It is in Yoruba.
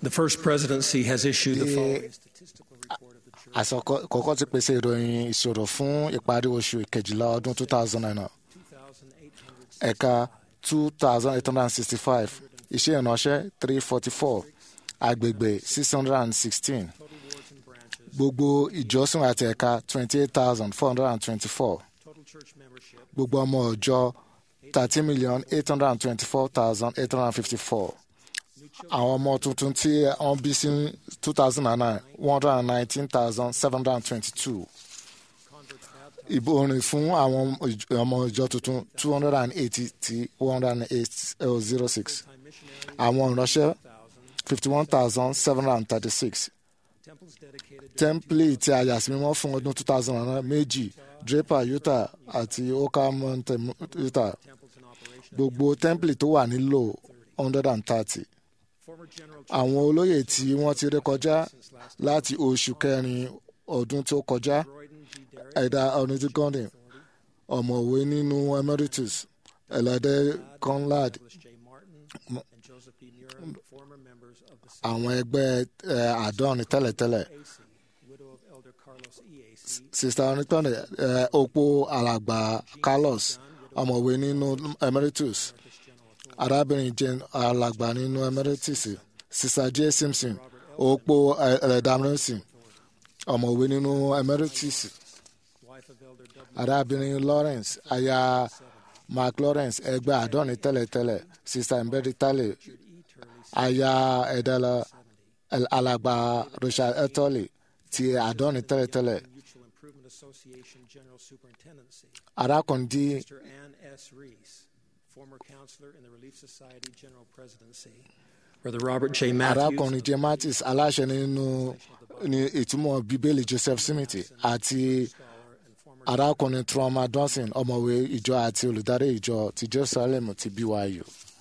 The first presidency has issued the The- following statistical report of the church. àṣọ kọ́kọ́ ti pèsè ìròyìn ìṣòro fún ìparí oṣù kejìlá ọdún 2009 2,800 ẹ̀ka 2865 iṣẹ́ ìránṣẹ́ 344 agbègbè 616 total wards and branches, gbogbo ìjọsìn àti ẹ̀ka 28424 total church membership, gbogbo ọmọ ọjọ́ 30,824,854 àwọn ọmọ tuntun tí wọ́n bí sí 2009 119,722 converts baptized, ìbòrin fún àwọn ìj- ọmọ ìjọ tuntun 280 tí 10806 time missionaries, àwọn ìránṣẹ́ 1,000, 51,736 temples dedicated to tẹ́ḿpìlì tí a yà sí mímọ́ fún ọdún 2009 méjì draper utah àti oka mountain utah temples in operation. gbogbo tẹ́ḿpìlì tó wà nílò 130 Former General àwọn olóyè tí wọ́n ti rékọjá since last láti oṣù kẹrin ọdún tó kọjá Croydon G. Derrick, ẹ̀dá ọ̀nìtìkọ́ndìn ọ̀mọ̀wé nínú emeritus ẹ̀lẹ́dẹ́ conrad Douglas J. Martin, and Joseph B. Murin, former members of the àwọn ẹgbẹ́ ẹ̀, àádọ́rin tẹ́lẹ̀tẹ́lẹ̀ AC, widow of Elder Carlos EAC, sista onítọ́ni ẹ̀, opó alàgbà carlos ọ̀mọ̀wé nínú emeritus Marcus General Authority, arábìnrin jane alàgbà nínú emeritus sista j simpson opó ẹ̀ẹ́dàmírísì ọ̀mọ̀wé nínú emeritus wife of Elder W. arábìnrin lawrence aya mark lawrence ẹgbẹ́ àádọ́rin tẹ́lẹ̀tẹ́lẹ̀ sista mbedi tale Richard E. Turley, aya ẹ̀dẹ́lẹ̀ alàgbà richard etoli ti àádọ́rin tẹ́lẹ̀tẹ́lẹ̀ Mutual Improvement Association General Superintendency, arákùnrin dí Mr. Ann S. Reese, former counselor in the Relief Society General Presidency, Brother Robert J. Matthews, arákùnrin jim mattis aláṣẹ nínú ní ìtumọ̀ bíbélì joseph smith àti scholar and former arákùnrin trauma johnson ọ̀mọ̀wé ìjọ àti olùdarí ìjọ ti jerusalem ti byu